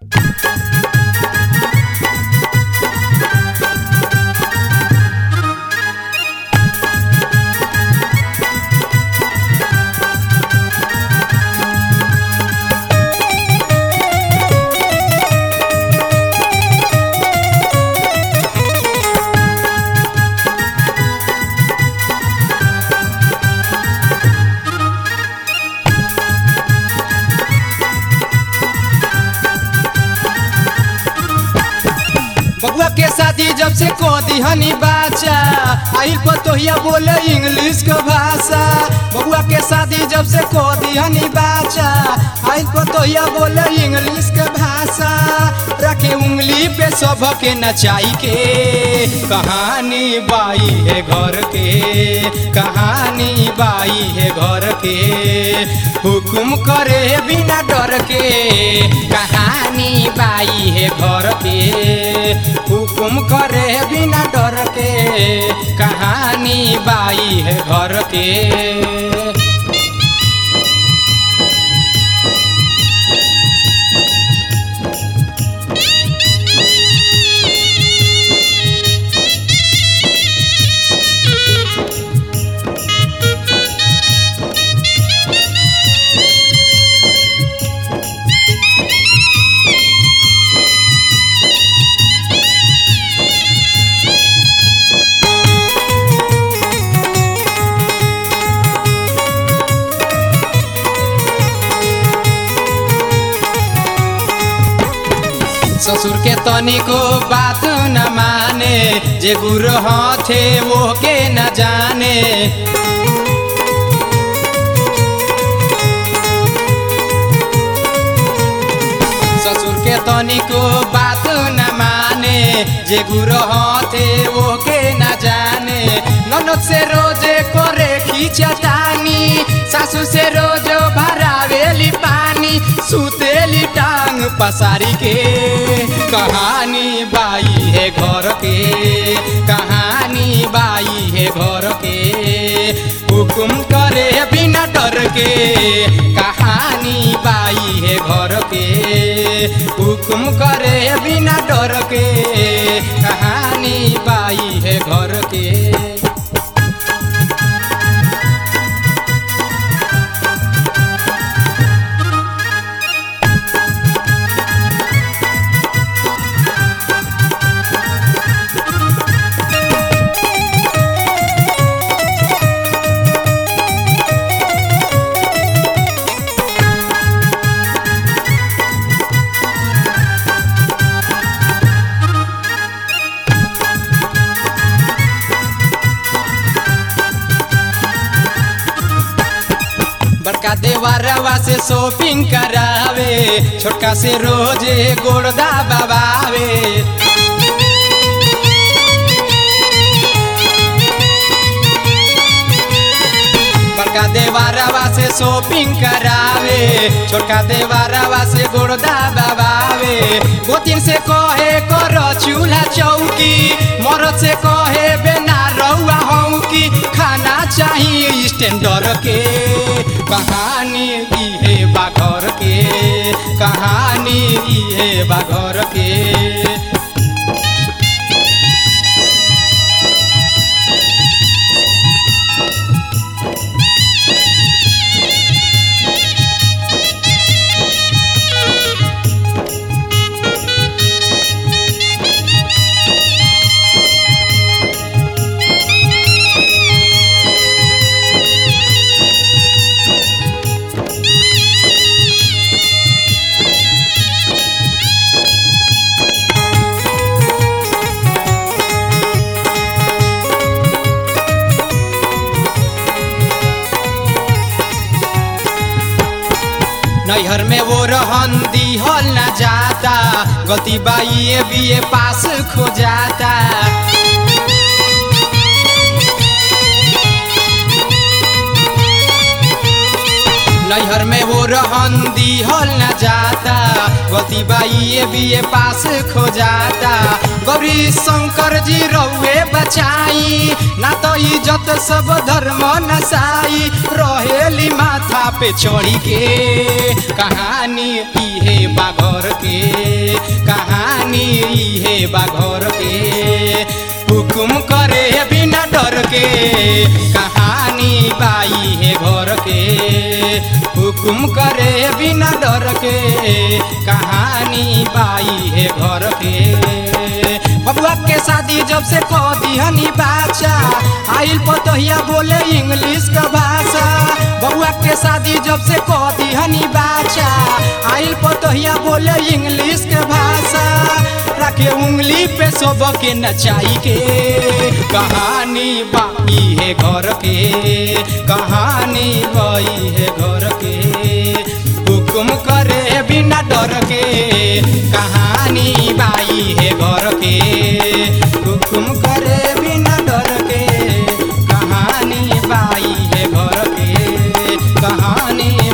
बबुआ के शादी जब से को दिहनी बाचा आइल पतोहिया बोले इंग्लिश के भाषा बबुआ के शादी जब से को दिहनी बाचा आइल पतोहिया बोले इंग्लिश के भाषा रखे उंगली पे सब के नचाई के कहानी बाई है घर के कहानी बाई है घर के हुकुम करे बिना डर के कहानी बाई है घर के हुकुम करे बिना डर के कहानी बाई है घर के ससुर के तनिको बात न माने जे गुरु थे वो के न जाने ससुर के तनिको बात न माने जे गुरु थे वो के न जाने ननद से रोजे करे खींचतानी सासू से रोज भरावेली पानी सुतेली टांग पसारी के कहानी बाई है घर के कहानी बाई है घर के हुकुम करे बिना डर के कहानी बाई है घर के हुकुम करे बिना डर के कहानी बाई है घर के बड़का देवरवा से शॉपिंग करावे छोटका से रोजे गोड़दा दबावे बड़का देवरवा से शॉपिंग करावे छोटका देवरवा से गोड़दा दबावे गोतिन से कहे करो चूल्हा चौकी मरद से कहे बेना रहुआ हूँ की खाना चाहिए स्टैंडर के कहानी इहे बाघर के कहानी इहे बाघर के नैहर में वो रहन दिहल न जाता गलती बाई बीए पास खो जाता नैहर में वो रहन दिहल न जाता गलती बाई बीए पास खो जाता गौरी शंकर जी रउए बचाई ना तो इज्जत सब धर्म नसाई रहेली माथा पे चढ़ी के कहानी इहे बाघर के के कहानी बाई है घर के हुकुम करे बिना डर के कहानी बाई है घर के बबुआ के शादी जब से कह दिहनी बाचा आइल पतोहिया बोले इंग्लिश का भाषा बबुआ के शादी जब से कह दिहनी बाचा आइल पतोहिया बोले इंग्लिश के भाषा रखे उंगली पे सब के नचाई के कहानी बाई है घर के कहानी बाई है घर के हुकुम करे बिना डर के कहानी बाई है घर के हुकुम करे बिना डर के कहानी बाई है घर के कहानी